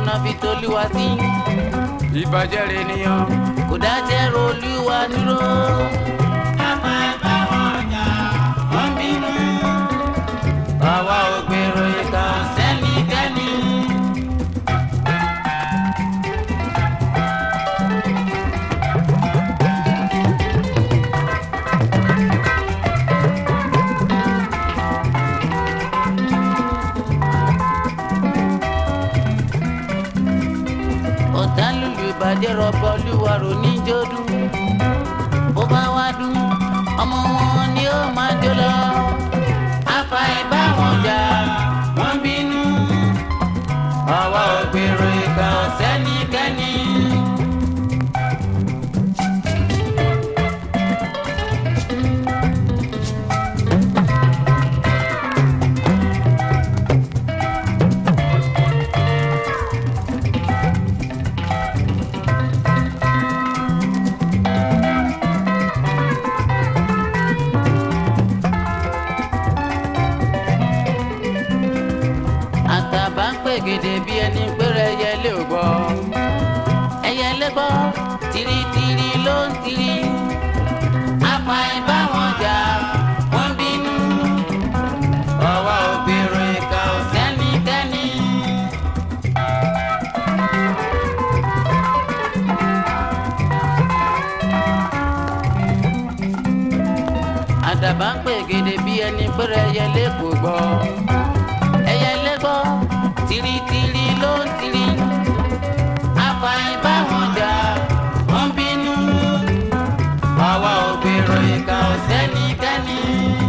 náà fi tolúwa sí. ìbàjẹ́ rẹ̀ nìyàn. kò dájẹ́ rolúwa dúró. Àmọ́ ẹ bá wọn jà, wọ́n bínú. àwa ò gbèrò ìka Sẹ́nikẹ́ni. ọ̀tá lùlù ìbàjẹ́ rọ̀bọ̀ olúwa rò ní jọ́dún. bó bá wá dún ọmọ wọn ni ó máa jó lọ. afa ìbá wọn jà wọ́n bínú. àwa ò gbèrò ìka Sẹ́nikẹ́ni. àtàbà ń pè gèdè bí ẹni péré ẹyẹlé ò gbọ́. ẹyẹlé gbọ́ tìrìtìrì ló ń tìrì. afa ìbá wọn jà wọ́n bínú. àwa ò gbèrò ìka Sẹ́nikẹ́ni. àdàbà ń pè gèdè bí ẹni péré ẹyẹlé kò gbọ́. ẹyẹlé gbọ́ tìrìtìrì ló ń tìrì. afa ìbá wọn jà wọ́n bínú. àwa ò gbèrò ìka Sẹ́nikẹ́ni.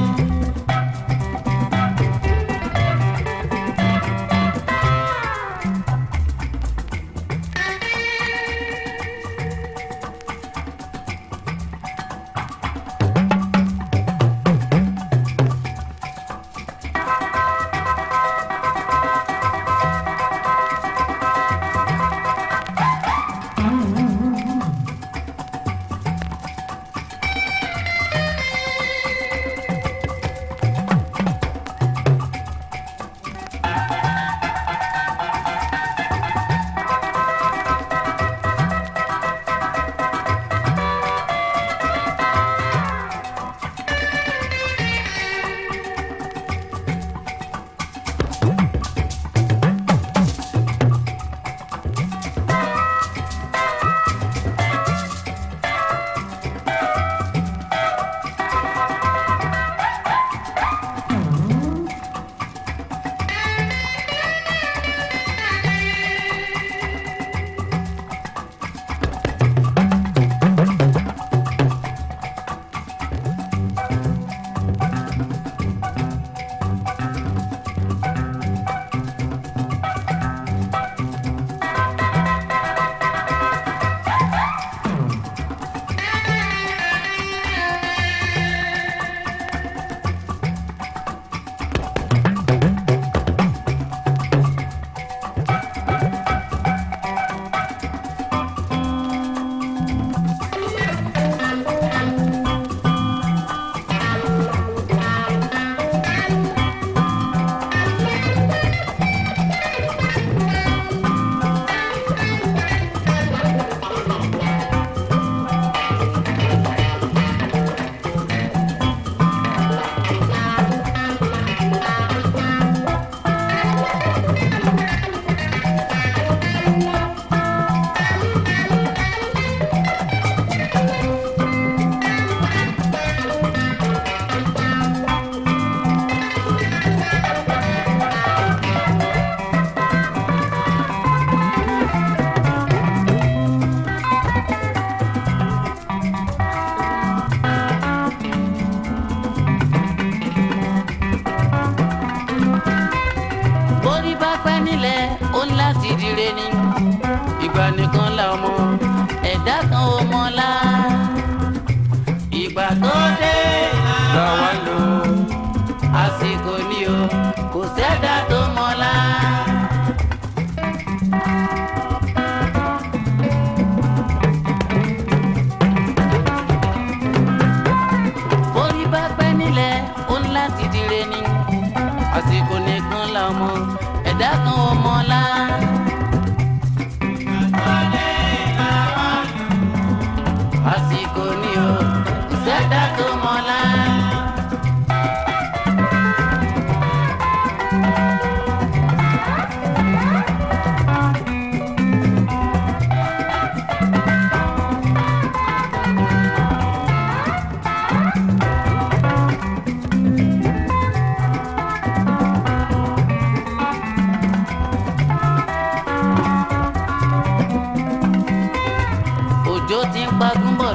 borí bá pẹ́ nílẹ̀ ó ń láti dire ni ìgbà nìkan la ọmọ ẹ̀dá kan ò mọ̀ la ìgbà tó dé làwa lò. àsìkò ni o kò sẹ́dá tó mọ̀ la. borí bá pẹ́ nílẹ̀ ó ń láti dire ni àsìkò nìkan la ọmọ ẹ̀dá kan ò mọ̀ la.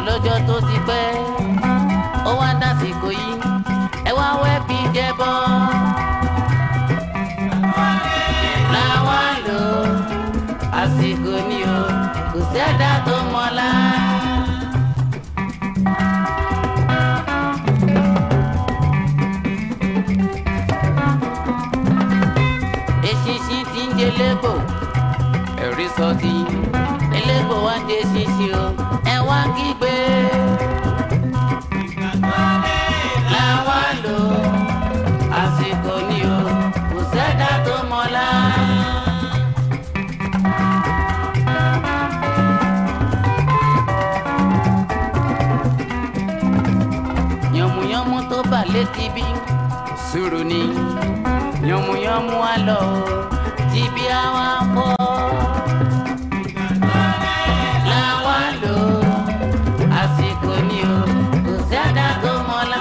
lọ́jọ́ tó ti pẹ́ ó wá dásìkò yìí ẹ wá wẹ́ bí jẹ́bọ́. làwa lò àsìkò ni o kò sẹ́dá tó mọ́lá. eṣinṣin ti ń jẹ lẹ́gbò ẹ̀rí sọ ti elégbò wá jẹ ṣinṣin o ẹ wá kígbe. làwa lò àsìkò ni o kò sẹ́dá tó mọ́lá. yànmùyánmú tó bà létí bí sùúrù ni yànmùyánmú á lọ o tí bí a wá bọ́. làwa lò àsìkò ni o kò sẹ́dá tó mọ́lá.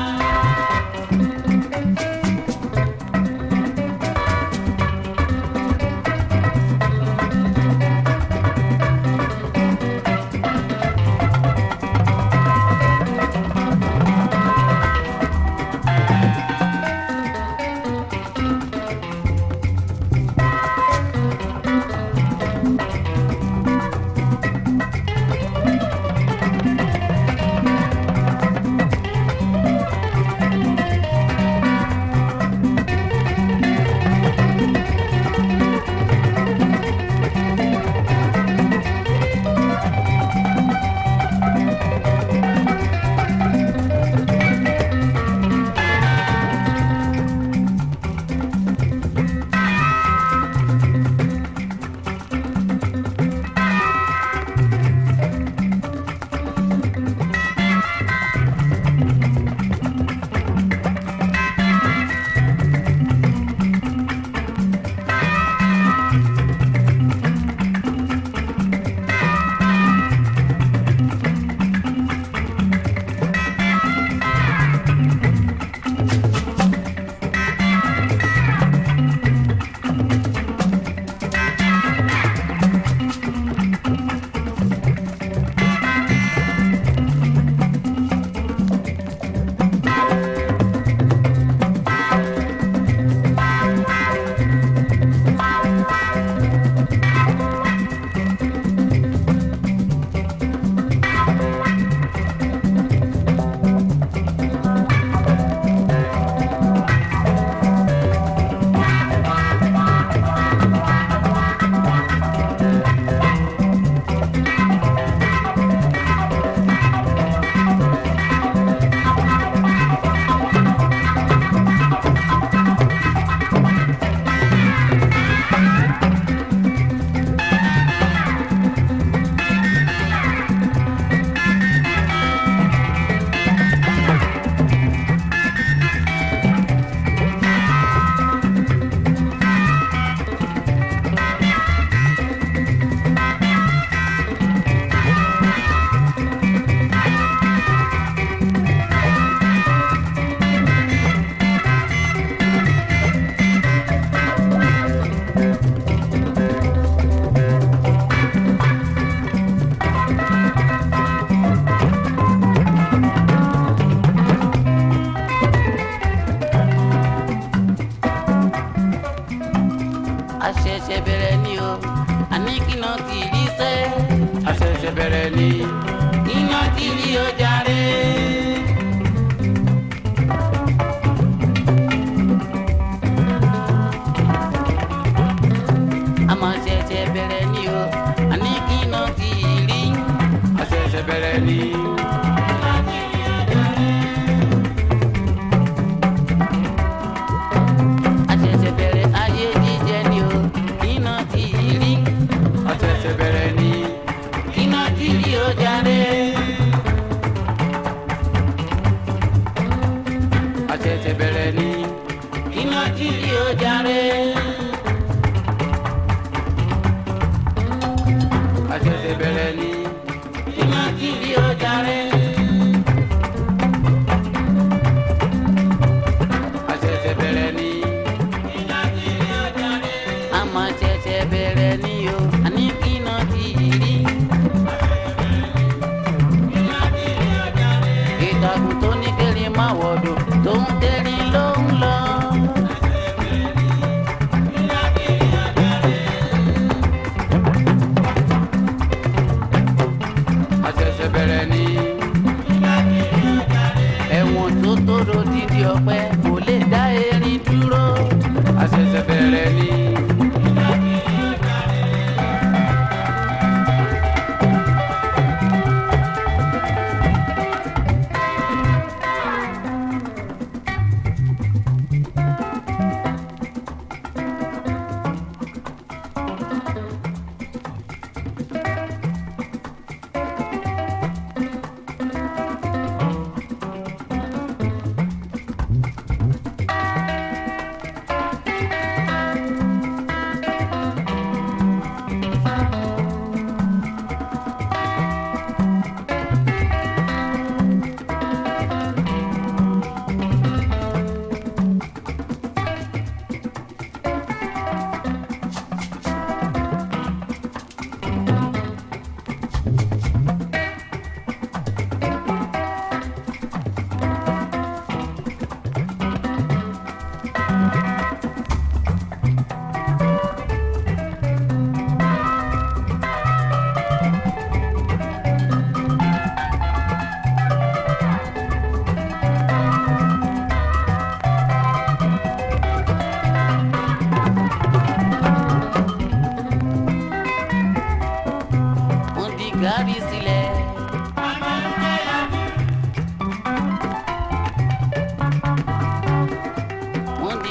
àṣẹ̀ṣẹ̀ bẹ̀rẹ̀ ni o àní kíná ti rí sẹ́. àṣẹ̀ṣẹ̀ bẹ̀rẹ̀ ni kíná ti rí o jàre. àmọ́ ṣẹ̀ṣẹ̀ bẹ̀rẹ̀ ni o àní kíná ti rí. àṣẹ̀ṣẹ̀ bẹ̀rẹ̀ ni àṣẹ̀ṣẹ̀ bẹ̀rẹ̀ ayé jíjẹ ni o kíná ti rí. àṣẹ̀ṣẹ̀ bẹ̀rẹ̀ ni kíná ti rí o jàre. àṣẹ̀ṣẹ̀ bẹ̀rẹ̀ ni kíná ti rí o jàre. àṣẹ̀ṣẹ̀ bẹ̀rẹ̀ ni kíná ti rí o jàre. àṣẹ̀ṣẹ̀ bẹ̀rẹ̀ ni àmọ́ ṣẹ̀ṣẹ̀ bẹ̀rẹ̀ ni o àní kíná ti rí.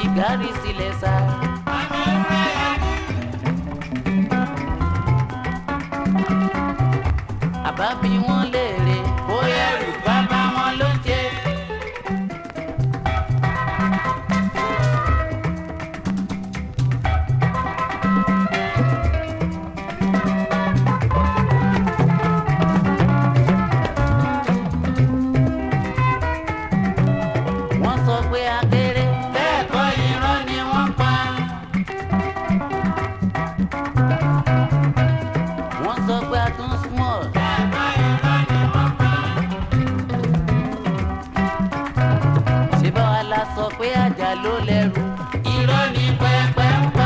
gàrí sílẹ̀ sá. àbá bí wọ́n léèrè bóyá ẹrù bàbá wọn ló ń jẹ. wọ́n sọ pé akéré bẹ́ẹ̀ kọ́ irọ́ ni wọ́n pa. wọ́n sọ pé a tún small. ṣé báwa la sọ pé àjà ló lẹ́rù. irọ́ ni pẹ́pẹ́ ń pa.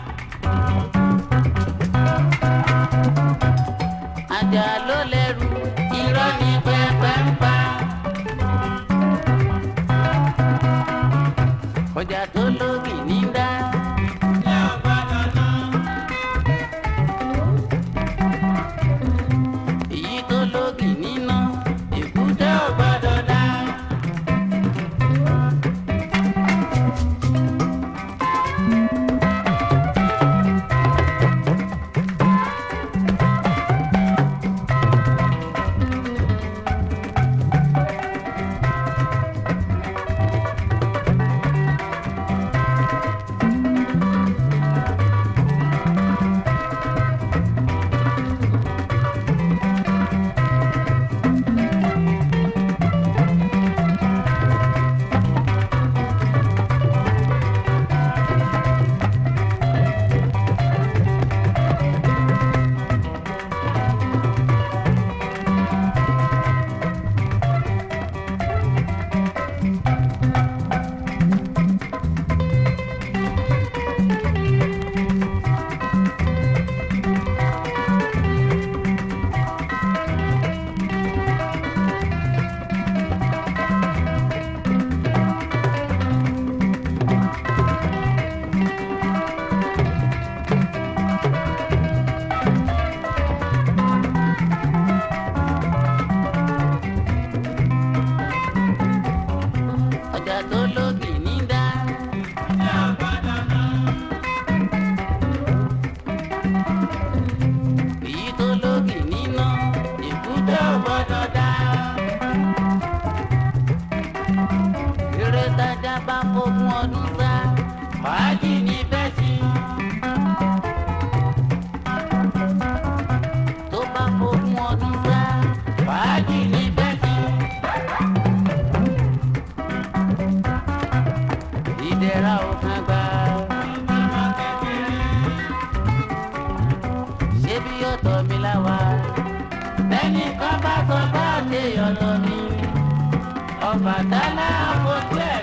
àjà ló lẹ́rù. irọ́ ni pẹ́pẹ́ ń pa. ọjà tó lókì ní dá. èyí tó lókì níná èkúté ò gbọdọ̀ dá. ọjà tó lókì ní dá. èyí tó lókì níná èkúté ò gbọdọ̀ dá. eré tájà bá fógún ọdún sá fàájì ní bẹ́ẹ̀ sí. tó bá fógún ọdún sá fàájì ní bẹ́ẹ̀ sí. ìdẹ̀ra ò kan gbà. ṣé bí ọ̀tọ̀ mi láwa ẹnì kan bá sọ bá ṣe ọ̀tọ̀ mi Ọbàtálá àfojú ẹ̀